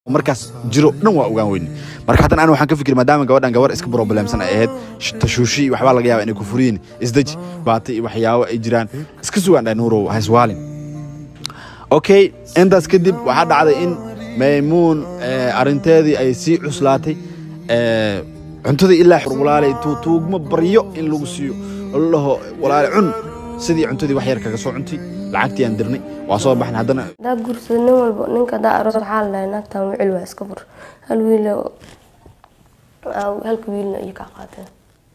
markaas jiro dhan waa ogaan weyne marka haddana an waxaan ka fikir maadaama gabadhan gabar iska problemsan ay ahayd tashuushi iyo waxbaa laga yaaba inay ku furiyin isdeji baata iyo waxyaabo ay jiraan iska sugaan dhahay nuurow haiswaalin okay intaas kadib waxaa dhacday in maymuun arrinteedii ay sii cuslaatay cuntadii ilaa walaalay tuugmo baryo in lagu siiyo oo la dhaho walaale cun sidii cuntadii wax yar kaga soo cuntay lacagtii aan dirnay waa soo baxnay haddana hadaad guursado nin walba ninka hadaa aroos waxaa la dhahay naagtan wicil waa iska fur hal wiil halka wiilna iyo kaa qaateen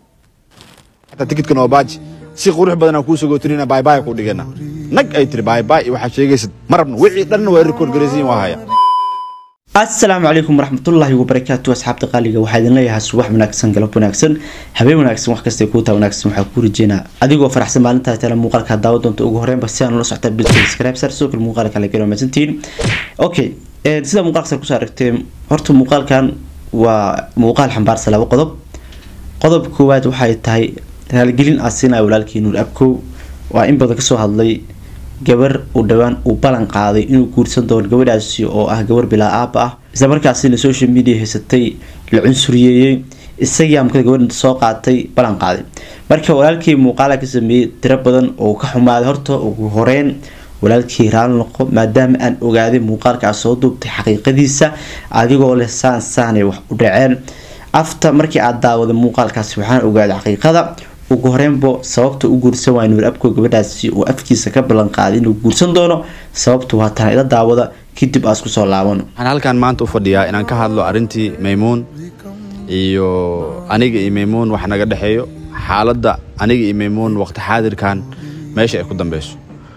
xataa tikidkan oo baaji si qurux badan aan kuu sagootinina baybay ku dhigana nag ay tiri baybay waxaa sheegaysad ma rabno wixii dhanna waa record garaysiin waa haya asalaamu calaykum waraxmatullaahi wabarakaatu asxaabta qaaliga waxaa idin leeyahay subax wanaagsan galab wanaagsan habeen wanaagsan wax kasta kuutaa wanaagsan waxaa ku rajeynaa adigoo faraxsan maalintaa tale muuqaalka daawa doonta ugu horreynba si aan ula socota bil subscribe sar sidoo kale muuqaalka kale galo maasantiin okay sida muuqaalka sar kusoo aragteen horta muuqaalkan waa muuqaal xambaarsan laba qodob qodob koowaad waxay tahay raaligelin aan siinaya walaalkii nuur abkow waa in badan kasoo hadlay gabar uu dhowaan uu ballan qaaday inuu guursan doono gabadhaasi oo ah gabar bilaa aaba ah isla markaasina social media haysatay la cunsuriyeeyey isagii amkada gabadha soo qaatay ballan qaaday marka walaalkii muuqaala ka sameeyey tiro badan oo ka xumaaday horta ugu horeyn walaalkii raali noqo maadaama aan ogaaday muuqaalkaa soo duubtay xaqiiqadiisa adigoo leh saan saanay wax u dhaceen afta markii aad daawaday muuqaalkaasi waxaan ogaaday xaqiiqada ugu horeynbo sababta u guursan waay nuur abko gabadhaasi uu afkiisa ka ballan qaaday inuu guursan doono sababtu waa tana ila daawada kadib aas kusoo laabano waxaan halkan maanta u fadhiyaa inaan ka hadlo arrintii maymuun iyo aniga iyo maymuun wax naga dhexeeyo xaaladda aniga iyo maymuun waqti xaadirkan meesha ay ku dambeyso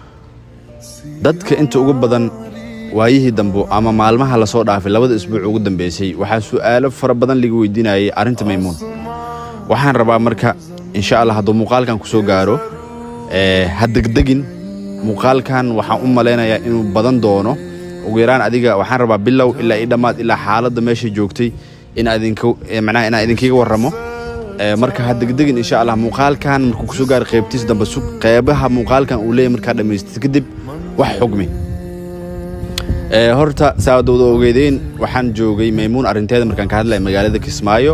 dadka inta ugu badan waayihii dambe ama maalmaha lasoo dhaafay labada isbuuc ugu dambeysay waxaa su-aalo fara badan laga weydiinayay arrinta maymuun waxaan rabaa marka insha allah hadduu muuqaalkan ku soo gaaro ha degdegin muuqaalkan waxaan u malaynayaa inuu badan doono ugu yaraan adiga waxaan rabaa bilow ilaa i dhammaad ilaa xaaladda meesha joogtay in manaha inaan idinkaga warramo marka ha degdegin insha allah muuqaalkan markuu kusoo gaaro qaybtiis dambe sug qeybaha muuqaalkan uu leeyahy markaa dhammaystid kadib wax xugmi horta saadowda ogeydeen waxaan joogay maymuun arrinteeda markaan ka hadlaya magaalada kismaayo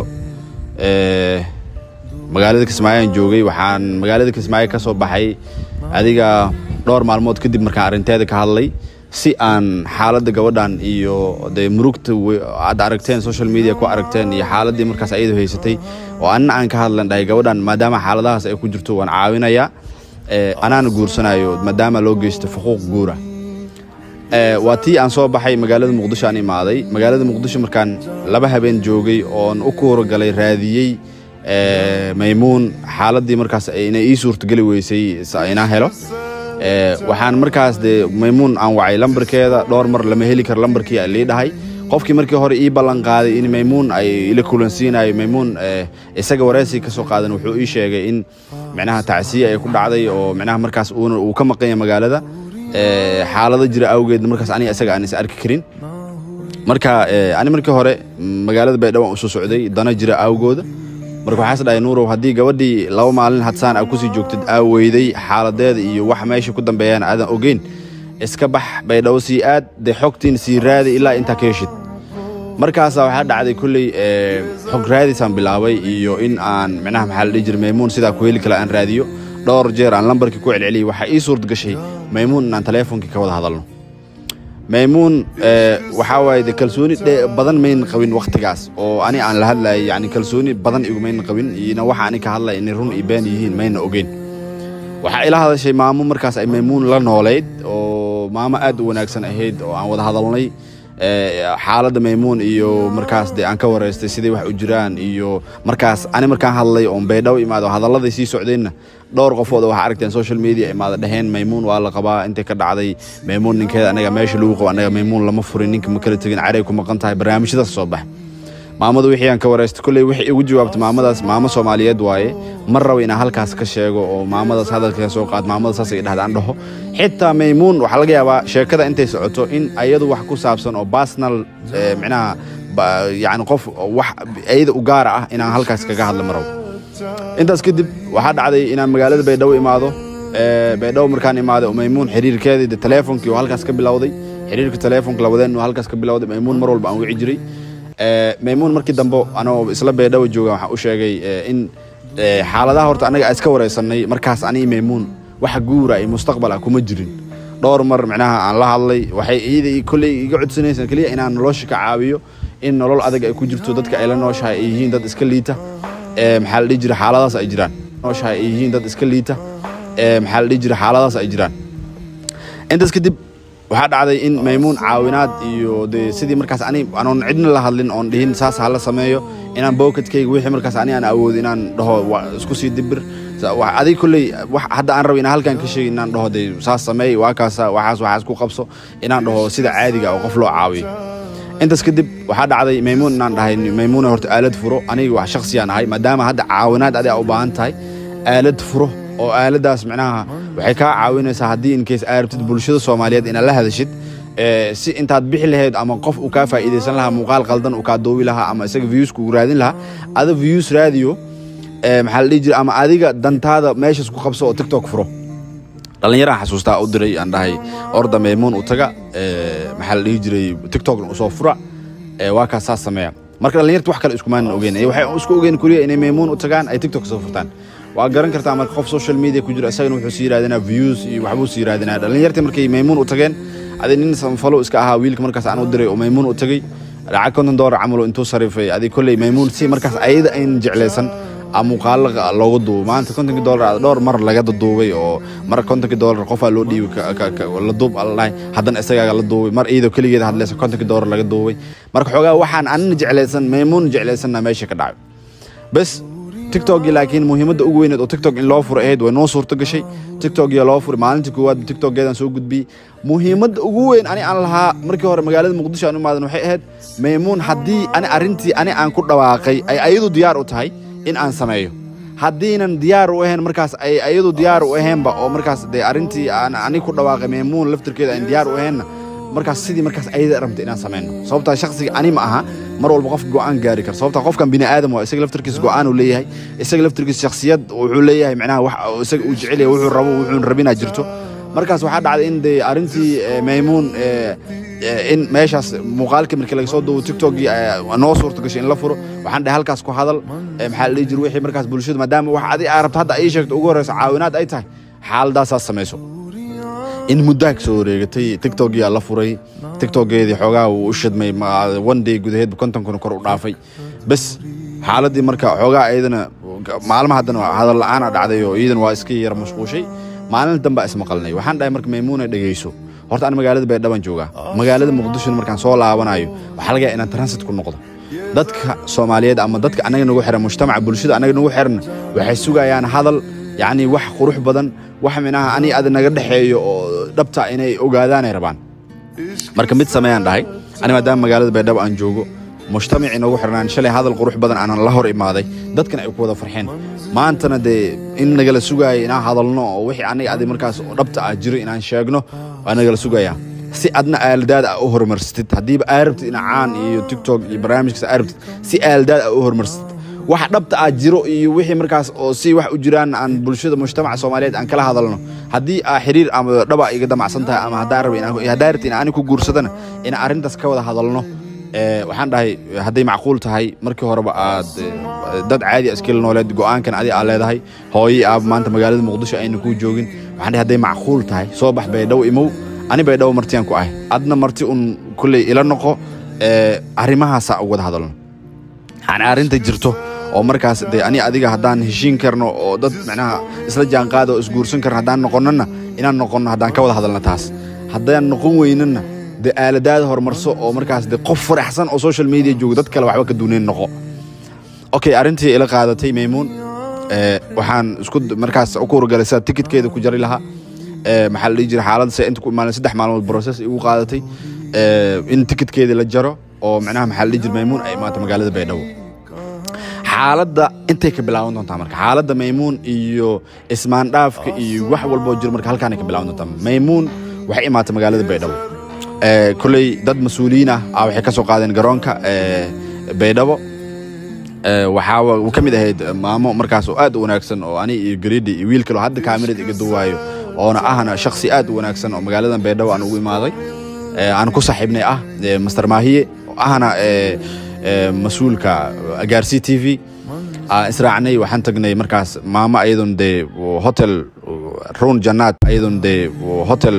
magaalada kismaayo aan joogay waxaan magaalada kismaayo ka soo baxay adiga dhowr maalmood kadib markaan arrinteeda ka hadlay si aan xaaladda gabadhan iyo dee murugta aad aragteen social media ku aragteen iyo xaaladdii markaas ayadu haysatay oo anna aan ka hadlan dhahay gabadhan maadaama xaaladahaas ay ku jirto waan caawinayaa anaana guursanayo maadaama loo geysto xuquuq guura waa tii aan soo baxay magaalada muqdisho aan imaaday magaalada muqdisho markaan laba habeen joogay oon u kuuragalay raadiyey maymuun xaaladii markaas inay ii suurtageli weysay inaan helo waxaan markaas dee maymuun aan wacay lambarkeeda dhowr mar lama heli karo lambarkii lii dhahay qofkii markii hore ii ballan qaaday in maymuun ay ila kulansiinayo maymuun isaga wareysi ka soo qaadan wuxuu ii sheegay in micnaha tacsiya ay ku dhacday oo micnaha markaas uu ka maqan yahay magaalada xaalado jira awgeed markaas aniga isaga aan is arki karin marka ani markii hore magaalada baydhabo aan usoo socday dana jira awgooda marka waxaas dhahay nuurow haddii gabadhii laba maalin hadsaan aa kusii joogtid aa weyday xaaladeeda iyo wax meesha ku dambeeyaan aadan ogeyn iska bax baydhabo sii aad dee xogtiin sii raadi ilaa intaa ka heshid markaasaa waxaa dhacday kolley xog raadisaan bilaabay iyo in aan micnaha maxaa la dhihi jiray maymuun sidaa ku heli kala aan raadiyo dhowr jeer aan lambarkii ku celceliyay waxaa ii suurta gashay maymuun inaan taleefonkii ka wada hadalno maymuun waxaa waaye de kalsooni badan mayna qabin waktigaas oo ani aan la hadlayay yani kalsooni badan igumayna qabin iyona waxa ani ka hadlaya inay run iyo been yihiin mayna ogeyn waxaa ila hadashay maamo markaas ay maymuun la noolayd oo maamo aad u wanaagsan ahayd oo aan wada hadalnay xaaladda maymuun iyo markaas de aan ka wareystay siday wax u jiraan iyo markaas ani markaan hadlay oon baydhabo imaado hadalladay sii socdeenna dhowr qofood waxaa aragteen social media imaada dheheen maymuun waa la qabaa intay ka dhacday maymuun ninkeeda anaga meesha lagu qabo anaga maymuun lama furin ninka ma kala tegin caray ku maqan tahay barnaamijyadaas soo bax maamadu wixii aan ka wareystay kolley waxay igu jawaabtay maamadaas maamo soomaaliyeed waaye ma rabo inaan halkaas ka sheego oo maamadaas hadalka soo qaad maamada saas ay dhahda aan dhaho xitaa maymuun waxaa laga yaabaa sheekada intay socoto in ayadu wax ku saabsan oo personal micnaha yani qof wax ayada u gaara ah inaan halkaas kaga hadla ma rabo intaas kadib waxaa dhacday inaan magaalada baydhabo imaado baydhabo markaan imaaday oo maymuun xiriirkeedii de taleefonkii oo halkaas ka bilowday xiriirka teleefonka lawadeen halkaas ka bilowday maymuun mar walba aan wici jiray maymuun markii dambe anoo isla beedhawa jooga waxaan u sheegay in xaaladaha horta anaga aan iska wareysanay markaas anii maymuun wax guura iyo mustaqbal ah kuma jirin dhowr mar micnaha aan la hadlay waxay iyada kolley iga codsanaysan keliya inaan nolosha ka caawiyo in nolol adag ay ku jirto dadka ay la nooshahay ay yihiin dad iska liita maxaa la dhihi jira xaaladaas ay jiraan nooshahay ay yihiin dad iska liita maxaa la dhihi jira xaaladaas ay jiraan intaas kadib waxaa dhacday in maymuun caawinaad iyo dee sidii markaas ani anoon cidna la hadlin oon dhihin saas hala sameeyo inaan bowkatkayga wixii markaas ani aan awoodo inaan dhaho isku sii dibir adig kolley hadda aan rabo inaan halkan ka sheegi inaan dhaho dee saas sameey waa kaasa waxaas waxaas ku qabso inaan dhaho sida caadiga oo qof loo caawiyo intaas kadib waxaa dhacday maymuun inaan dhahay maymuuna horta aalad furo aniga wax shaksiyaan ahay maadaama hadda caawinaad adiga u baahan tahay aalad furo oo aaladaas micnaha waxay kaa caawinaysaa haddii inkeys aa rabtid bulshada soomaaliyeed inaad la hadashid si intaad bixi lahayd ama qof uu kaa faa'iidaysan lahaa muuqaal qaldan uu kaa doobi lahaa ama isaga views kugu raadin lahaa ada views raadiyo maxaa la dhihi jira ama adiga dantaada meeshaas ku qabso oo tiktok furo dhallinyaraan xasuustaa u diray aan dhahay orda maymuun u taga maxaa la dhihi jiray tiktokna usoo fura waa kaas saas sameeya marka dhallinyarta wax kale iskumaanan ogeyn waxay isku ogeyn kuriya inay maymuun u tagaan ay tiktok soo furtaan waa garan kartaa marka qof social media ku jiro isagana wuxuu sii raadinaa views iyo waxbuu sii raadinaa dhallinyartii markay maymuun u tageen adi nin samfalo iska ahaa wiilka markaas aan u diray oo maymuun u tagay lacag konton doolar camalo intuu sarifay adi kolley maymuun si markaas ayada aynan jeclaysan muuqaalo looga duubo maanta kontonkii doolar dhowr mar laga duubay oo mar kontonkii doolar qofaa loo dhiibay la duub aldhahay haddana isagaaga la duubay mar iyadoo keligeeda hadleysa kontonkii doolar laga duubay marka xoogaa waxaan anina jeclaysan maymuun jeclaysanna meesha ka dhacay bes tiktokgii laakiin muhiimadda ugu weyneed oo tiktok in loo furo ahayd way noo suurto gashay tiktokgii loo furay maalintii koowaad tiktokgeedaan soo gudbiyey muhiimadda ugu weyn ani aan lahaa markii hore magaalada muqdisho aan u imaadan waxay ahayd maymuun haddii ani arrintii ani aan ku dhawaaqay ay ayadu diyaar u tahay in aan sameeyo haddiinan diyaar u ahayn markaas ay ayadu diyaar u ahaynba oo markaas dee arrintii aan ani ku dhawaaqay maymuun laftirkeeda aan diyaar u ahaynna markaas sidii markaas ayada rabta inaan sameyno sababtaa shaksiga ani ma aha mar walba qof go'aan gaari kara sababtaa qofkan bini aadam waa isaga laftirkiisa go'aan uu leeyahay isaga laftirkiisa shaksiyad wuxuu leeyahay micnaha wax isaga uu jecel yahay wuxuu rabo wuxuun rabinaa jirto markaas waxaa dhacday in dee arrintii maymuun in meeshaas muuqaalkii markii laga soo duubo tiktokgii noo suurta gashay in la furo waxaan dhahay halkaas ku hadal maxaa la dhihi jira wixii markaas bulshada maadaama wax adi aa rabto hadda ii sheegto ugu horreysa caawinaad ay tahay xaaladaasaas samayso in muddaha kasoo wareegatay tiktokgii aa la furay tiktokgeedii xoogaa wuu u shidmay one day gudaheedba konton kun kor u dhaafay bes xaaladii marka xoogaa iyadana maalmaha haddana hadal la-aan a dhacday oo iyadan waa iska yar mashquushay maalin dambaa ismaqalnay waxaan dhahay marka maymuuna dhegeyso horta aan magaalada baydhaban joogaa magaalada muqdishona markaan soo laabanayo waxaa laga yahay inaan transit ku noqdo dadka soomaaliyeed ama dadka annaga nagu xiran mujtamaca bulshada annaga nagu xiran waxay sugayaan hadal yacni wax qurux badan wax minaha ani ada naga dhexeeyo oo dhabta inay ogaadaanay rabaan marka mid sameeyaan dhahay ani maadaama magaalada baydhabo aan joogo mujtamacii nagu xirnaan shalay hadal qurux badan aanan la hor imaaday dadkan ay ku wada farxeen maantana dee in nagala sugaaya inaan hadalno oo wixii aniga adi markaas dhabta ah jiro inaan sheegno waa nagala sugayaa si adna aaladaad a u horumarsatid haddiiba aa rabtid ina caan iyo tiktok iyo barnaamijkaas aa rabtid si aaladaad a u horumarsatid wax dhabta ah jiro iyo wixii markaas oo si wax u jiraan aan bulshada mujtamaca soomaaliyeed aan kala hadalno haddii aa xiriir ama dhaba iga damacsan tahay ama haddaa raba haddaa rabti in ani ku guursadana in arrintaas ka wada hadalno waxaan dhahay hadday macquul tahay markii horeba aad dad caadi iskila nooleed go'aankan adi aa leedahay hooyii aab maanta magaalada muqdisho ayna kuu joogin waxaan dhahay hadday macquul tahay soo bax baydhabo imow ani baydhabo martiyaan ku ahay adna marti un kulley ila noqo arrimahaasa ugu wada hadalno yani arrinta jirto oo markaas dee ani adiga haddaan heshiin karno oo dad macnaha isla jaanqaada oo isguursan karno haddaan noqonnana inaan noqonno haddaan ka wada hadalno taas haddaan noqon weynana dee aaladaada horumarso oo markaas de qof faraxsan oo social media jooga dad kale waxba ka duunayn noqo okay arrintii ila qaadatay maymuun waxaan isku markaas ku urgalay sida tikitkeeda ku jari lahaa maxaa la dhihi jira xaaladda se inta ku imaaleen saddex maalmood process igu qaadatay in tikitkeedii la jaro oo macnaha maxaa la dhihi jira maymuun ay imaato magaalada baydhabo xaaladda intay ka bilaaban doontaa marka xaaladda maymuun iyo ismaandhaafka iyo wax walboo jiro marka halkaanay ka bilaaban doontaa maymuun waxay imaatay magaalada baydhabo kolley dad mas-uuliyiin ah waxay ka soo qaadeen garoonka baydhabo waxaa ka mid ahayd maamo markaas oo aad u wanaagsan oo ani iyo gariidhi iyo wiil kaloo hadda kaamirad iga duwaayo oona ahna shaksi aad u wanaagsan oo magaaladan baydhabo aan ugu imaaday ee, aan ku saaxiibnay ah ee, master maahiye oo ahna ee, ee, mas-uulka agaarsi t v aan israacnay waxaan tagnay markaas maamo ayadoon dee hotel run jannaad ayadoon dee hotel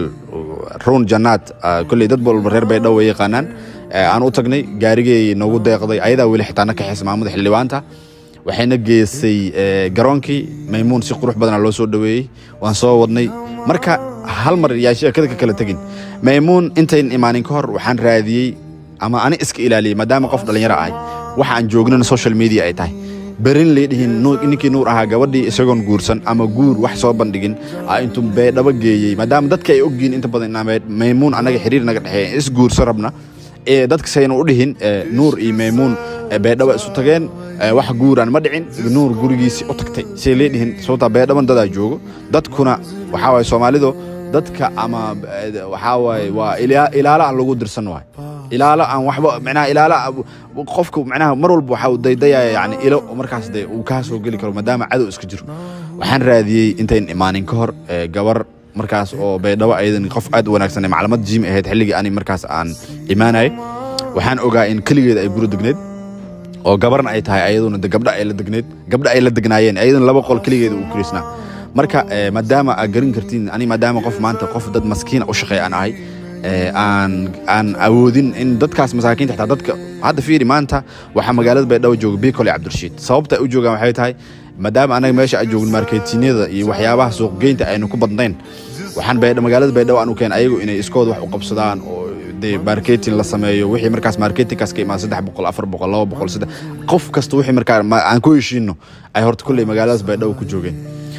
run jannaad ah, kolley dad walba reer baydhabo way yaqaanaan ee, aan u tagnay gaarigay noogu deeqday ayadaa weli xitaa na kaxaysa maamada xildhibaanta waxayna geysay ee, garoonkii maymuun si qurux badana loo soo dhoweeyey waan soo wadnay marka hal mar yaa sheekada ka kala tegin maymuun intayn imaanin ka hor waxaan raadiyey ama ani iska ilaaliyey maadaama qof dhallinyaro ahay waxa aan joognana social media ay tahay berin lay dhihin nuur- ninkii nuur ahaa gabadhii isagoon guursan ama guur wax soo bandhigin aa intuu beedhaba geeyey maadaama dadka ay ogyihiin inta badan inaa May- maymuun annaga xiriir naga dhexeeya is guursan rabna ee dadka sayna u dhihin ee, nuur iyo maymuun ee, beedhaba isu tageen ee, wax guuraan ma dhicin nuur gurigiisii u tagtay say lee dhihin sababtaa beedhaban dadaa joogo dadkuna waxaa waye soomaalidu dadka ama eh, waxaa waaye waa ilaa- ilaalo aan lagu dirsan waay ilaalo aan waxba micnaha ilaalo qofku micnaha mar walba waxa uu daydayaya yani ilo oo markaas dee uu kaa soo geli karo maadaama cadow iska jiro waxaan raadiyey intayn imaanin ka hor ee, gabar markaas oo baydhabo ayadan qof aad u wanaagsan ee maclamad jiim ahayd xilligii ani markaas aan imaanayay waxaan ogaa in keligeeda ay guri degneed oo gabarna ay tahay ayaduna de gabdha ay la degneed gabdha ay la degnaayeen ayaduna laba qol keligeeda uu kirisnaa marka eh, maadaama aad garan kartiin ani maadaama qof maanta qof dad maskiina u shaqeeya aan ahay eh, aan aan awoodin in dadkaas masaakiinta xitaa dadka hadda fiiri maanta waxaa magaalada baydhabo jooga bicol iyo cabdirashiid sababta ay u joogaan waxay tahay maadaama anaga meesha aan joogin marketinada iyo waxyaabaha suuqgeynta aynu ku badnayn waxaan baydha- magaalada baydhabo aan u keen ayagu inay iskood wax u qabsadaan oo dee marketing la sameeyo wixii markaas marketingkaas ka imaan saddex boqol afar boqol laba boqol saddex qof kasta wixii markaa ma- aan ku heshiino ay horta kulley magaaladaas baydhabo ku joogeen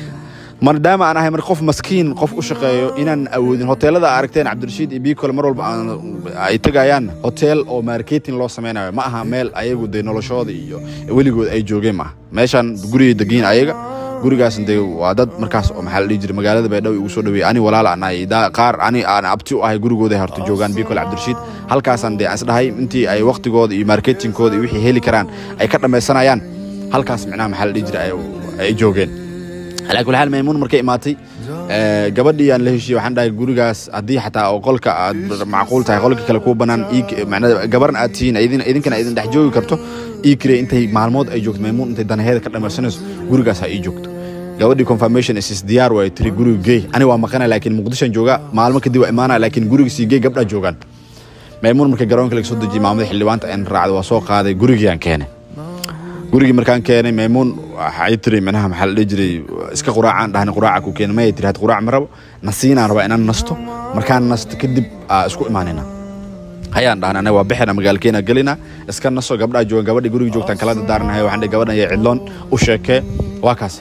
maadaama aan ahay mar qof maskiin qof u shaqeeyo inaan awoodin hoteelada aad aragteen cabdirashiid iyo biikole mar walba aan- ay tegayaan hotel oo marketing loo sameynayo ma aha meel ayagu dee noloshooda iyo weligood ay joogeen ma aha meeshaan gurigay degiin ayaga gurigaas dee waa dad markaas oo maxaa la dhihi jiray magaalada baydhabo igu soo dhaweeyey ani walaal aan ahay daa- qaar ani aan abti u ahay gurigooda horta joogaan biikole cabdirashiid halkaasaan dee aan isdhahay intii ay waqtigooda iyo marketingkooda iyo wixii heli karaan ay ka dhammaysanayaan halkaas micnaha maxaa la dhihi jiray ay- ay joogeen alaa kuli xaal maymuun markay imaatay ee, gabadhii aan la heshiiyey waxaan dhahay gurigaas haddii xataa oo qolka aad macquul tahay qolka kale kuu bannaan ii- macnaa gabarna aad tihiin idin- idinkana idin dhex joogi karto ii kirey intay maalmood ay joogto maymuun intay danaheeda ka dhamaysanayso gurigaas ha ii joogto gabadhii confirmation is is diyaar waay tiri guriga geey ani waa maqana laakiin muqdishoan joogaa maalmo kadib waa imaanaya laakiin guriga sii geey gabdhaa joogaan maymuun markay garoonka laga soo dejiyey maamada xildhibaanta aan raacday waa soo qaaday gurigii aan keenay gurigii markaan keenay maymuun waxay tiri micnaha maxaa la dhihi jiray iska quraacaan dhahna quraaca ku keenay mayay tiri had quraac ma rabo nasiinaan rabaa inaan nasto markaan nasto kadib aa isku imaanayna hayaan dhahna anaga waa bixina magaalkeena gelina iska naso gabdhaa joogan gabadhii guriga joogtaan kala dadaaranahay waxaan dhihi gabadhan iyo cidloon u sheekee waa kaas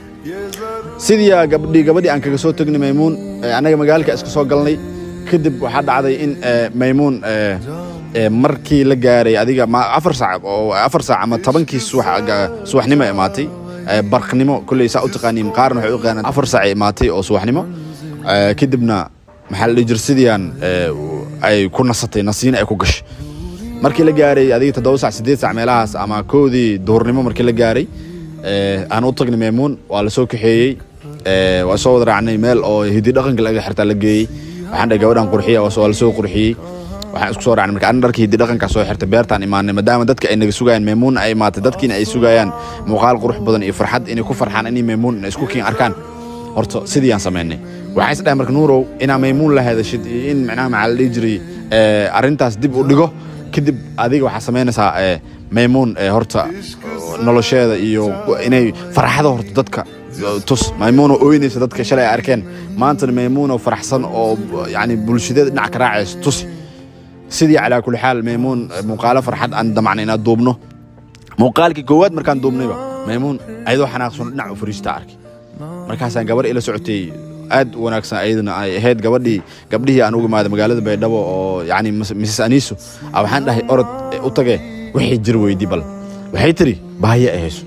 sidii aa gabdhii gabadhii aan kaga soo tegnay maymuun ee, annaga magaalka iska soo galnay kadib waxaa dhacday in ee, maymuun ee, ee, markii la gaaray adiga ma afar saac oo afar saac ama tobankii subax ga- subaxnimo imaatay ee, barqnimo kolley saa u taqaaniin qaarna waxay u yaqaanaan afar saac ay imaatay oo subaxnimo ee, kadibna maxaa la dhihi jira sidii aan ee, ay ku nasatay nasiina ay ku gashay markii la gaaray adiga toddoba sac sideed sac meelahaas ama koodii duhurnimo markii la gaaray ee, aan u tagnay maymuun waa la soo kaxeeyey ee, waa soo wada raacnay meel oo hidi dhaqanka laga xirtaa la geeyey waxaan dhahay gabadhan qurxiya waa soo- waa la soo qurxiyey waxaan isku soo raacnay marka ana dharkii hidi dhaqankaa soo xirtay beertaan imaanay maadaama dadka ay naga sugayaan maymuun ay imaatay dadkiina ay sugayaan muuqaal qurux badan iyo farxad inay ku farxaan inay maymuun inay isku kiin arkaan horta sidii aan samaynay waxaa is dhahay marka nuurow inaa maymuun la hadashid iyo in micnaha maxaa la dhihi jiray ee, arrintaas dib u dhigo kadib adiga waxaa samaynaysaa ee, maymuun ee, horta nolosheeda iyo inay farxada horta dadka tus maymuunoo ooynaysa dadka shalay ay arkeen maantana maymuunoo faraxsan oo yani bulshadeeda dhinac ka raacaysa tusi sidii calaa kulli xaal maymuun muuqaalo farxad aan damacnay inaad duubno muuqaalkii koowaad markaan duubnayba maymuun ayadoo xanaaqsan dhinac u fariista arkay markaasaan gabar ila socotay aad u wanaagsan ayadana ay ahayd gabadhii gabdhihii aan uga imaaday magaalada baydhabo oo yani mrs aniso a waxaan dhahay orod u tage wixii jir weydii bal waxay tiri baahiye ay hayso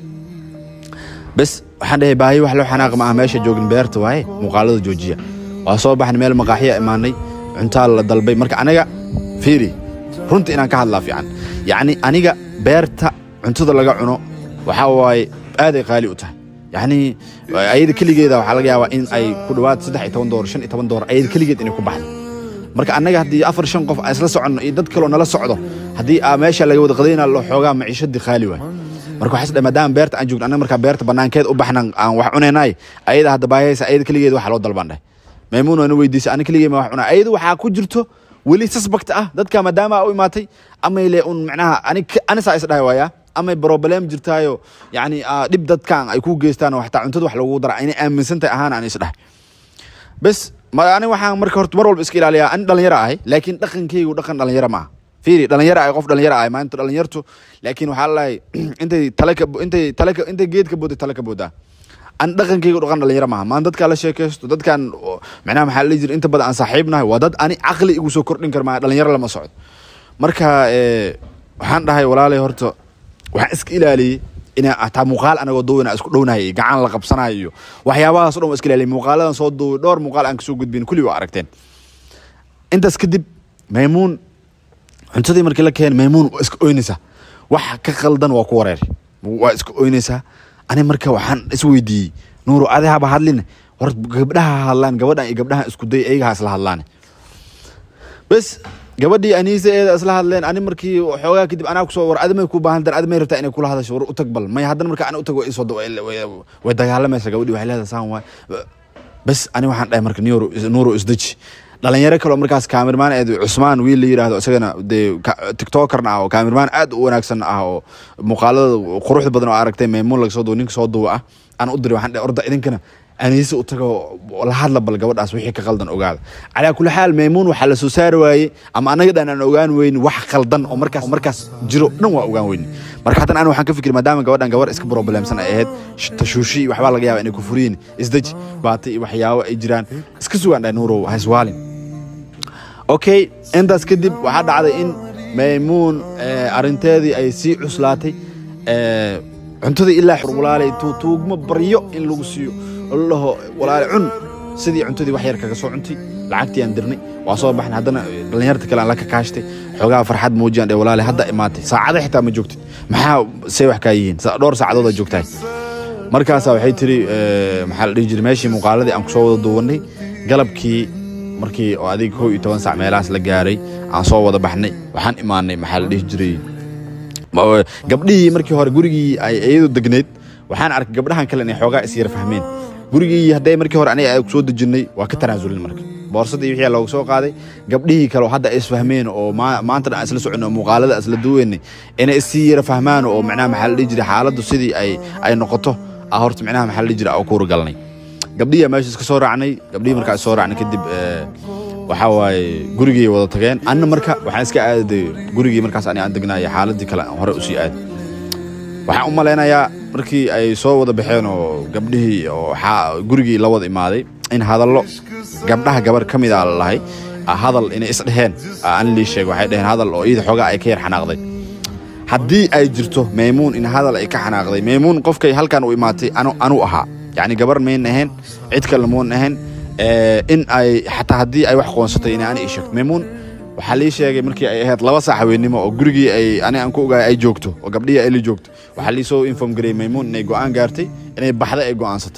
bes waxaan dhahay baahiye wax loo xanaaq ma ah meesha joogin beerta waaye muuqaalada joojiya waa soo baxnay meel maqaaxiya imaanay cuntaa la dalbay marka aniga fiiri runta inaan ka hadlaa fiican yacni aniga beerta cuntada laga cuno waxaa waaye aaday qaali u tahay yacni ayada keligeeda waxaa laga yaabaa in ay ku dhowaad saddex iyo toban doollar shan iyo toban doollar ayada keligeed inay ku baxdo marka annaga haddii afar shan qof aan isla soconno iyo dad kaloo nala socdo haddii aa meesha laga wada qadayna loo xoogaa maciishadii khaali waay marka waxaa isdhahay maadaama beerta aan joogno annaga markaa beerta banaankeed u baxnan aan wax cunaynaay ayada hadda baahaysa ayada keligeed waxa loo dalban dhahay maymuun waana weydiisay ani keligee ma wax cunaa ayada waxaa ku jirto weli suspect ah dadka maadaama u imaatay amay le un macnaha ani ani saa is dhahay waaya amay problem jirtaayo yani ah, dhib dadkan ay ku geystaan oo xataa cuntada wax lagu dara inay aaminsan tahay ahaan aan is dhahay bes ma ani waxaan marka horta mar walba iska ilaaliyaa ani dhalinyaro ahay laakiin dhaqankaygu dhaqan dhalinyaro maaha fiiri dhalinyaro ahay qof dhalinyaro ahay maanta dhalinyartu laakiin waxaa lalahay intay tale ka intay tale ka intay geed ka booday tale ka boodaa an dhaqankaygu dhaqan dhalinyaro maaha maan dadkaa la sheekaysto dadkan oo, macnaha maxaa la dhihi jiray inta badan aan saaxiibnahay waa dad ani caqli igu soo kordhin kar maaha dhalinyaro lama socdo marka eh, waxaan dhahay walaalay horta waxaan iska ilaaliyey inaa hataa muuqaal anagoo duwina isku dhownahay iyo gacan la qabsanayo iyo waxyaabahaas o dhan waa iska ilaaliyey muuqaaladan soo duway dhowr muuqaal aan kasoo gudbin kulli waa aragteen intaas kadib maymuun cuntadii markii la keenay maymuun waa iska oynaysaa wax ka khaldan waa ku wareer waa iska oynaysaa ani marka waxaan isweydiiyey nuuru adi haba hadlin hor gabdhaha ha hadlaan gabadhan iyo gabdhahan isku day ayaga ha isla hadlaan bes gabadhii aniise eeda isla hadleen ani markii xoogaa kadib anaa kusoo war adimay ku baahan dar adimay rabtaa inay kula hadasho war u tag bal may haddana marka ana u tag way isoo way- way- way dagaalamaysa gabadhii waxay leedahay saan waay bes ani waxaan dhahay marka nuuru nuuru isdeji dhalinyaro kaloo markaas kaamirmaan eed cusmaan wiil la yidhaahdo isagana dee ka- tiktokerna ah oo kaamirmaan aad u wanaagsan ah oo muuqaalada quruxda badan oo aragtay maymuun laga soo duwa ninka soo duwa ah aan u diray waxaan dhahay orda idinkana aniise u tago la hadla bal gabadhaas wixii ka qaldan ogaada calaa kulli xaal maymuun waxaa la soo saari waayey ama anaga dhan aan ogaan weyni wax qaldan oo markaas oo markaas jiro dhan waa ogaan weyni marka haddana ani waxaan ka fikir maadaama gabadhan gabar iska problemsan ay ahayd sh- tashuushi iyo waxbaa laga yaaba inay ku furiyin isdeji baati iyo waxyaabo ay jiraan iska sugaan dhahay nuurow ha iswaalin okay intaas kadib waxaa dhacday in maymuun eh, arrinteedii ay sii cuslaatay eh, cuntadii ilaa xur walaalay tu- tuugmo baryo in lagu siiyo oo la dhaho walaale cun sidii cuntadii wax yar kaga soo cuntay lacagtii aan dirnay waa soo baxnay haddana dhalinyarta kale aan la kakaashtay xoogaa farxad muujiyaan dhe walaale hadda imaatay saacada xitaa ma joogtid maxaa say wax kaa yihiin Sa- dhowr saacadood aa joogtahay markaasaa waxay tiri eh, maxaa la dhihi jiray meeshii muuqaaladii aan kusoo wada duwanay galabkii markii oo adiga kow iyo toban sac meelahaas la gaaray aan soo wada baxnay waxaan imaanay maxaa la dhihi jiray ma- gabdhihii markii hore gurigii ay iyadu degneyd waxaan arkay gabdhahan kale inay xoogaa is yara fahmeen gurigii hadday markii hore aniga ay soo dejinnay waa ka tanaasulin marka boorsadii wixii loogu soo qaaday gabdhihii kale oo hadda ay isfahmeen oo maa- maanta dhan aan isla soconay oo muuqaalada isla duweynay inay isii yara fahmaan oo macnaha maxaa la dhihi jiray xaaladdu sidii ay ay noqoto ah horta macnaha maxaa la dhihi jiray aan kuura galnay gabdhihii meesha iska soo raacnay gabdhihii markaa soo raacnay kadib eh, waxaa waaye gurigii wada tageen anna marka waxaan iska aaday gurigii markaas ani aan degnaayo xaaladii kale aan hore usii aaday waxaan u malaynayaa markii ay soo wada baxeen oo gabdhihii oo xaa- gurigii la wada imaaday in hadallo gabdhaha gabar ka mid a la lahay ah, hadal inay isdheheen ah, aan lii sheeg waxay dheheen hadal oo iyada xoogaa ay ka yar xanaaqday haddii ay jirto maymuun in hadal ay ka xanaaqday maymuun qofkay halkan u imaatay anu anu ahaa yacni gabar mayn ahayn cid kale muun ahayn Eh, in ay xataa haddii ay wax qoonsatay inay ani ii sheegto maymuun waxaa lii sheegay markii ay ahayd laba saac haweennimo oo gurigii ay ani aan ku ogaay ay joogto oo gabdhihii ay la joogto waxaa lii soo inform gareeyey maymuun inay go'aan gaartay inay baxday ay go'aansatay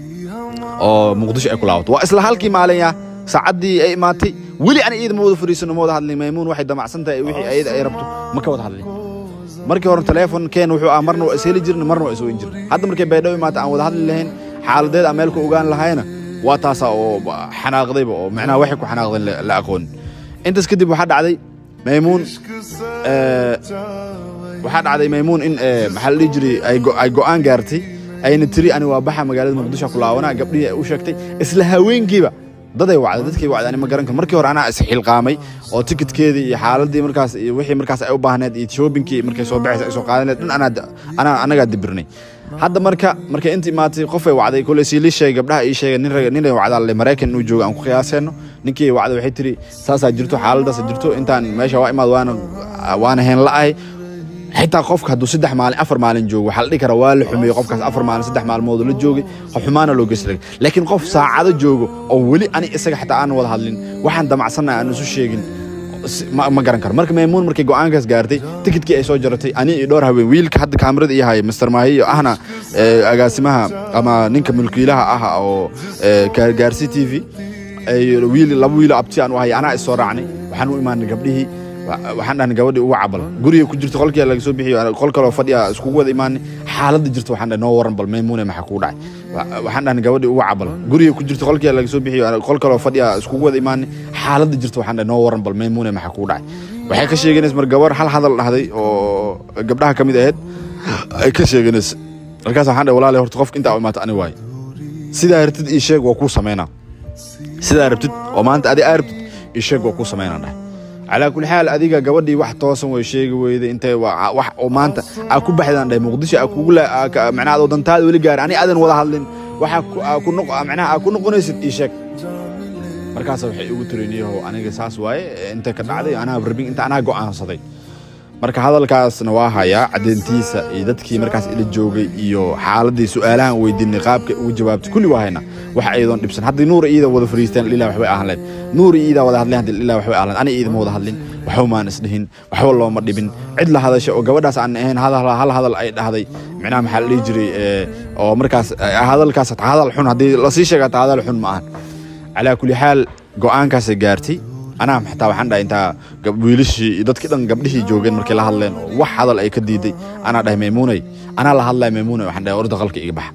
oo muqdisho ay ku laabato waa isla halkii maalin ya saacaddii ay imaatay weli ani iyada ma wada fariisano ma wada hadlin maymuun waxay damacsan tahay wixii ayada ay rabto ma ka wada hadlin markii hore telefonkeen wuxuu ah marna waa isheli jirna marna waa isweyn jirna hadda markay baydhabo imaata aan wada hadli lahayn xaaladeed aan meel ku ogaan lahayna waa taasaa oo xanaaqdayba oo macnaha waxay ku xanaaqdeen la- la aqoonin intaas kadib waxaa dhacday maymuun eh, waxaa dhacday maymuun in eh, maxaa la dhihi jiray ay go- ay go'aan gaartay ayna tiri ani waa baxa magaalada muqdisho ku laabanaa gabdhihii ay u sheegtay isla haweenkiiba daday wacday dadkay wacday ani ma garan karo markii hore anaa isxilqaamay oo tikitkeedii iyo xaaladii markaas iyo wixii markaas ay u baahneed iyo shoobinkii markay soo baxaysa ay soo qaadaneed dhan anaa anaa anagaa dibirnay hadda marka markay inta imaatay qofay wacday koley sii lii sheegay gabdhaha ii sheegay nin rag nin ay wacdaa le maraykan inuu joogo aan ku qiyaaseeno ninkii wacday waxay tiri saasaa jirto xaaladaasa jirto intaan meesha waa imaad waana waana heen la'ahay xitaa qofka hadduu saddex maalin afar maalin joogo waxaa la dhihi karaa waa la xumeeyey qofkaas afar maalin saddex maalmood la joogay qof xumaana loo geysta laakiin qof saacado joogo oo weli ani isaga xataa aan wada hadlin waxaan damacsannahay aan isu sheegin si- ma ma garan karo marka maymuun markay go'aankaas gaartay tikidkii ay soo jaratay ani iyo dhowr haween wiilka hadda kaamirada ii haya master maahiyo ahna eh, agaasimaha ama ninka mulkiilaha ah oo eh, Ga- gaarsi t v wiil laba wiilo abti aan u ahay anaa is soo raacnay waxaan u imaanay gabdhihii waxaan dhahnay gabadhii uga cabal guriga ku jirta qolkii laga soo bixiyo qol kaloo fadhiya iskugu wada imaanay xaaladda jirta waxaan dhahay noo waran bal maymuune maxaa kugu dhacay waxaan dhahnay gabadhii uga cabal guriga ku jirta qolkii laga soo bixiyo qol kaloo fadhiya iskugu wada imaanay xaaladda jirta waxaan dhahay noo waran bal maymuune maxaa kugu dhacay waxay ka sheeganaysa mar gabar hal hadal dhahday oo gabdhaha ka mid ahayd ay ka sheeganaysa markaas waxaan dhahay walaalahay horta qofka intaa u imaato ani waaye sidaa rabtid ii sheeg waa kuu samaynaa sidaa rabtid oo maanta adi aa rabtid ii sheeg waa kuu samaynaa dhahay calaa kulli xaal adiga gabadhii wax toosan way sheegi weyday intay wax oo maanta aa ku baxdaan dhahay muqdisho aa kugu macnaha adoo dantaada weli gaari ani aadan wada hadlin waxa ku noq macnaha aa ku noqonaysid ii sheeg markaas waxay igu tiriniyaho aniga saas waaye intay ka dhacday anaa rabin inta anaa go'aansaday marka hadalkaasna waa hayaa caddeyntiisa iyo dadkii markaas ila joogay iyo xaaladii su-aalahan weydiinay qaabkay ugu jawaabtay kulli waa hayna wax ayadoon dhibsan haddii nuur iida wada fariisteen ilaa waxbay ahaan lahayd nuur iidaa wada hadleen haddii ilaa waxbay ahaan lahayd ani iidama wada hadlin waxba maan isdhihin waxba looma dhibin cid la hadasha oo gabadhaas aan ahayn hadal hal hadal ay dhahday micnaha maxaa la dhihi jiray oo markaas hadalkaas hataa hadal xun haddii lasii sheega hataa hadal xun ma ahan calaa kulli xaal go'aankaasay gaartay anaa xataa waxaan dhahay intaa wiilashii iyo dadkii dhan gabdhihii joogeen markay la hadleen oo wax hadal ay ka diiday anaa dhahay maymuunay anaa la hadlaya maymuunay waxaan dhahay orda qolka iga baxa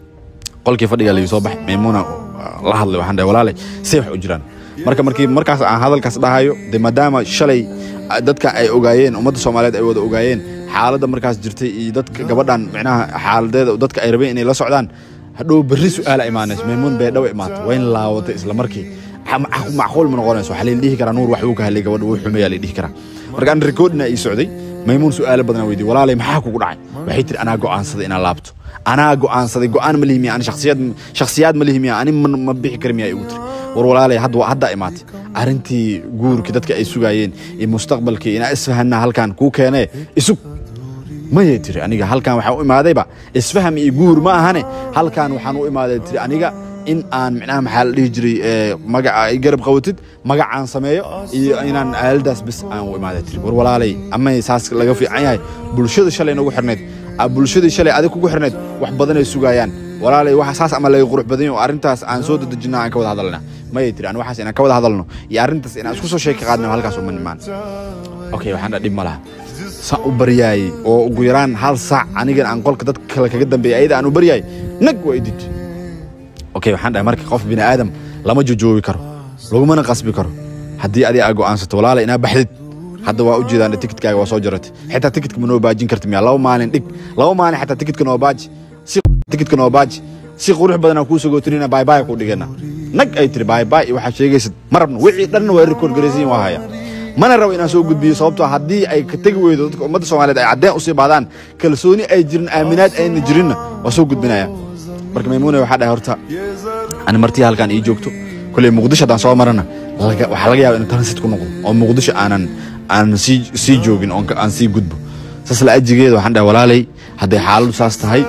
qolkii fadhiga lagu soo baxay maymuuna la hadlay waxaan dhahay walaalay say wax u jiraan marka markii markaas aan hadalkaas dhahayo de maadaama shalay dadka ay ogaayeen ummadda soomaaliyeed ay wada ogaayeen xaaladda markaas jirtay iyo dadka gabadhan micnaha xaaladeeda dadka ay rabeen inay la socdaan hadhow berri su-aala imaanayso maymuun bay dhawa imaatay waa in laawatay isla markii macquul ma noqonayso waxaa la dhihi karaa nuur wax uu ka hadlay gabadha wuu xumeeyaa la dhihi karaa marka aan rikoodina ii socday maymuun su'aalo badan weydiye walaalay maxaa kugu dhacay waxay tiri anaa go'aansaday inaan laabto anaa go'aansaday go'aan ma lihi miya ani shakhsiyad shakhsiyaad ma lihi miya ani ma bixi kari miya igu tiri war walaalay hadda haddaa imaatay arrintii guurkii dadka ay sugaayeen iyo mustaqbalkii inaa isfahanna halkan kuu keenee isug mayay tiri aniga halkan waxaan u imaadayba isfaham iyo guur ma ahane halkan waxaan u imaaday tiri aniga in aan micnaha maxaa la dhihi jiray magaca ay garab qabatid magacaan sameeyo iyo inaan aaladaas bis aan u imaaday tiri war walaalay amay saas laga fiican yahay bulshada shalay nagu xirnayd bulshadii shalay adig kugu xirnayd wax badan ay sugaayaan walaalay waxa saas ama laga qurux badan yahay oo arrintaas aan soo dadejinaa aan ka wada hadalna mayay tiri aan waxaas inaan ka wada hadalno iyo arrintaas inaan isku soo sheeki qaadno halkaas uma nimaan okay waxaan dhaa dhib ma laha saan u baryaayey oo ugu yaraan hal saac anigan aan qolka dadka kale kaga dambeeyay ayada aan u baryaayay nag waa idid okay waxaan dhahay marka qof bini aadam lama jojoobi karo lagumana qasbi karo haddii adi aa go'aansato walaalay inaa baxdid hadda waa u jeedaan tikitkaaga waa soo jaratay xitaa tikitka ma noo baajin karti miya laba maalin dhig laba maalin xataa tikitka noo baaji si tikitka noo baaji si qurux badan aan kuu sagootinina baybay ku dhigana nag ay tiri baybay iyo waxaad sheegaysid ma rabno wixii dhan waa rikood garaysiin waa haya mana rabo inaan soo gudbiyo sababtoo haddii ay ka tegi weydo dadka ummadda soomaaliyeed ay caddeen usii baadaan kalsooni ay jirin aaminaad ayna jirinna waa soo gudbinaya marka maymuuna waxaa dhahay horta ani martii halkan ii joogto koley muqdisho haddaan soo marana waxaa laga yaaba inuu transit ku noqdo oo muqdisho aanan aanan sii sii joogin oo aan sii gudbo saas la ajigeeda waxaan dhahay walaalay hadday xaaladdu saas tahay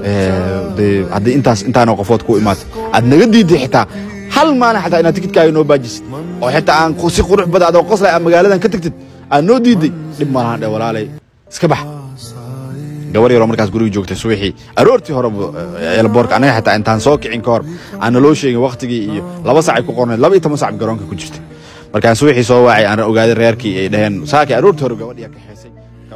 dee haddii intaas intaana qofood ku imaatay aad naga diiday xitaa hal maalin xataa inaad tikidkaaga noo baajisid oo xitaa aan si qurux badan adoo qoslay aad magaaladan ka tagtid aad noo diiday dhib ma lahan dhahay walaalay iska bax gabar yaroo markaas guriga joogtay subaxii aroortii hore elboorka anaga xitaa intaan soo kicin ka hor aan naloo sheegin waktigii iyo laba sacay ku qornayd laba iyo toban sac garoonka ku jirtay markaan subaxii soo waacay aan ogaaday reerkii ay dhaheen saakii aroortii hore gabadhii ka xeesay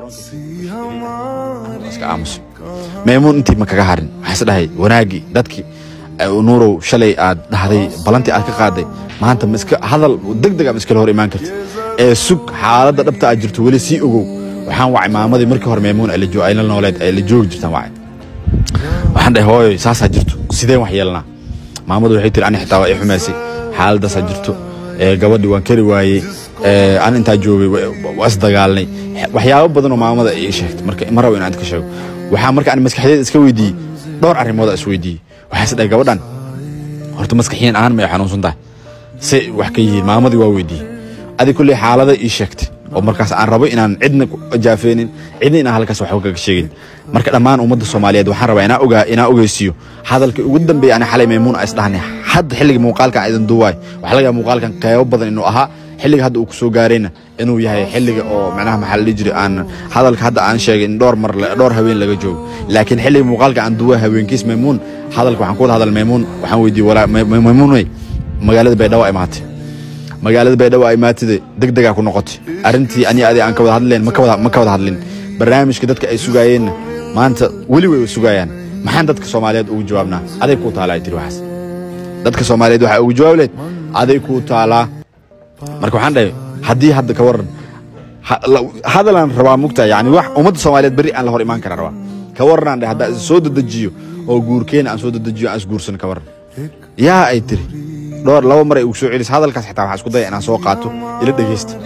garoonka iska aamuso maymuun intii ma kaga harin waxaa is dhahay wanaaggii dadkii nuurow shalay aad dhahday balantii aad ka qaaday maanta ma iska hadal deg deg ama iskala hor imaan kartid ee sug xaaladda dhabta aad jirto weli sii ogow waxaan wacay maamadii markii hore maymuun ay la nooleed ay la joogi jirtaan wacay waxaan dhahay hooyo saasaa jirto sideen wax yeelnaa maamadu waxay tiri ani xitaa waa i xumaysay xaaladaasaa jirto gabadhii waan kari waayey an intaa joogay waa isdagaalnay waxyaabo badan oo maamada ay sheegtay marka ma rabo inaan ka sheego waxaa marka aan maskaxdeed iska weydiiyey dhowr arrimood is weydiiyey waxaa is dhahay gabadhan horta maskaxiyan ahaan may xanuunsan tahay se wax ka yihiin maamadii waa weydiiyey adi kulley xaalada ii sheegtay oo markaas aan rabo inaan cidna jaafeenin cidna inaan halkaas waxba kaga sheegin marka dhammaan ummadda soomaaliyeed waxaan rabaa inaa ogaa inaa ogeysiiyo hadalka ugu dambeeya ani xalay maymuun is dhahnay hadda xilliga muuqaalkan idin duuwaay waxaa laga yaaba muuqaalkan qeybo badan inuu ahaa xilliga hadda uu kusoo gaarayna inuu yahay xilliga oo macnaha maxaa la dhihi jiray aan hadalka hadda aan sheegay in dhowr mar dhowr haween laga joogo laakiin xilliga muuqaalka aan duuwa haweenkiis maymuun hadalka waxaan ku wada hadal maymuun waxaan weydiiyey walaa maymuun wey magaalada baydhabo imaatay magaalada baydhabo ay imaatide deg degaa ku noqotay arrintii ani adi aan ka wada hadleen ma ka wada ma ka wada hadlin barnaamijka dadka ay sugaayeenna maanta weli way sugayaan maxaan dadka soomaaliyeed ugu jawaabnaa aday kuu taalaa ay tiri waxaas dadka soomaaliyeed waxaa ugu jawaab leed aday kuu taalaa marka waxaan dhahay haddii hadda ka waran ha- la- hadalaan rabaa mugta yani wax ummadda soomaaliyeed berri aan la hor imaan karaa rabaa ka waranaan dhahay haddaa is soo dedejiyo oo guurkeena aan soo dedejiyo aan isguursan ka waran yaa ay tiri dhowr laba mar ay ugu soo celis hadalkaas xitaa waxaa isku daya inaan soo qaato ila dhegeysta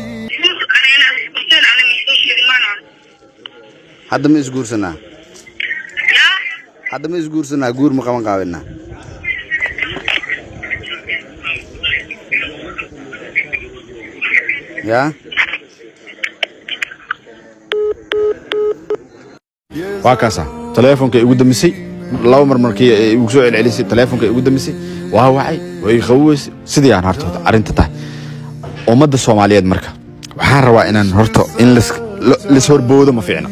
hadda ma isguursanaa hadda ma isguursanaa guur ma qaban qaabinaa yaa waa kaasa taleefonka igu damisay laba mar markii ay igu soo celcelisay taleefonka igu damisay waa wacay way qaboweysay sidii aan horta horta arrinta tahay ummadda soomaaliyeed marka waxaan rabaa inaan horta in lis- lo- lis horboodo ma fiicna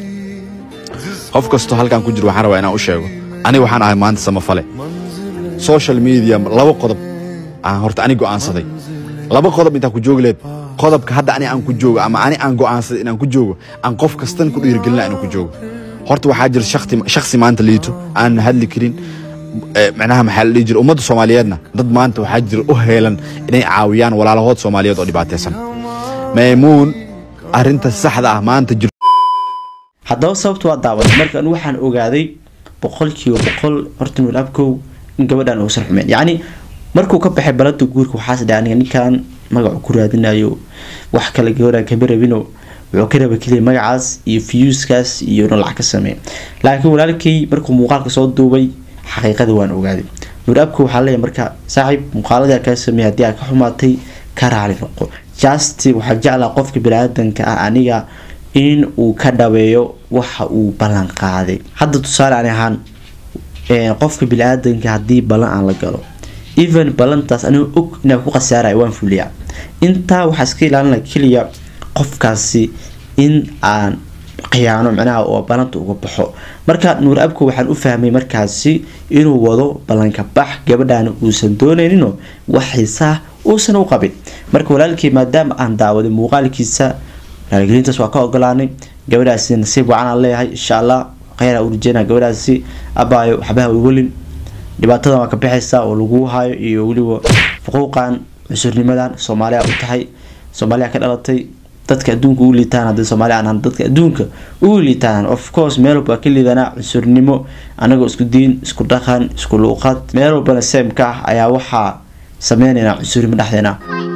qof kastoo halkan ku jiro waxaan rabaa inaan u sheego aniga waxaan ahay maanta samafale social media laba qodob aan horta ani go'aansaday laba qodob intaan ku joogi leed qodobka hadda ani aan ku joogo ama ani aan go'aansaday inaan ku joogo aan qof kastan ku dhiirigelina inaan ku joogo horta waxaa jira shakti shakhsi maanta liito aan hadli karin eh, macnaha maxaa la dhihi jira ummadda soomaaliyeedna dad maanta waxaa jira u heelan inay caawiyaan walaalahood soomaaliyeed oo dhibaataysan maymuun arrinta saxda ah maanta jir haddaba sababta waa daawaday marka anu waxaan ogaaday boqolkiiba boqol horta nuur abkow in gabadhan uusan xumeyn yacni markuu ka baxay balada guurka waxaas dhahay aniga ninkan magacu ku raadinayo wax kale gabadhan kama rabino wuxuu ka raba keliya magacaas iyo fiyuuskaas iyo inuu lacag ka sameeya laakiin walaalkay markuu muuqaalka soo duubay xaqiiqada waan ogaaday nuur abkow waxaa leeyahay marka saaxiib muuqaaladii kaa sameeyay haddii aad ka xumaatay ka raali noqo just waxaa jeclaa qofka biniaadanka ah aniga in uu ka dhabeeyo waxa uu ballan qaaday hadda tusaale ani ahaan een, qofka bini-aadanka haddii ballan aan la galo even ballantaas aniga og inaan ku khasaaraya waan fuliyaa intaa waxaa iska ilaalina keliya qofkaasi in aan khiyaano micnaha oo ballanta uga baxo marka nuur abko waxaan u fahmay markaasi inuu wado ballanka bax gabadhaana uusan doonayninoo wax xiisaah uusan u qabin marka walaalkii maadaama aan daawaday muuqaalkiisa raaligelintaas waa ka ogolaanay gabadhaasi nasiib wacan aan leeyahay insha allah kheyr u rajeynaa gabadhaasi abaayo waxbaha welin dhibaatadan waa ka baxaysaa oo lagu hayo iyo weliba xuquuqan cusurnimadan soomaaliya u tahay soomaaliya ka dhalatay dadka adduunka u liitaan haddii soomaaliya aan ahan dadka adduunka ugu liitaan of course meel walba waa ka liidanaa cusurnimo anagoo isku diin isku dhaqan isku luuqad meel walbana seemka ah ayaa waxaa sameynaynaa cusurnimo dhexdeena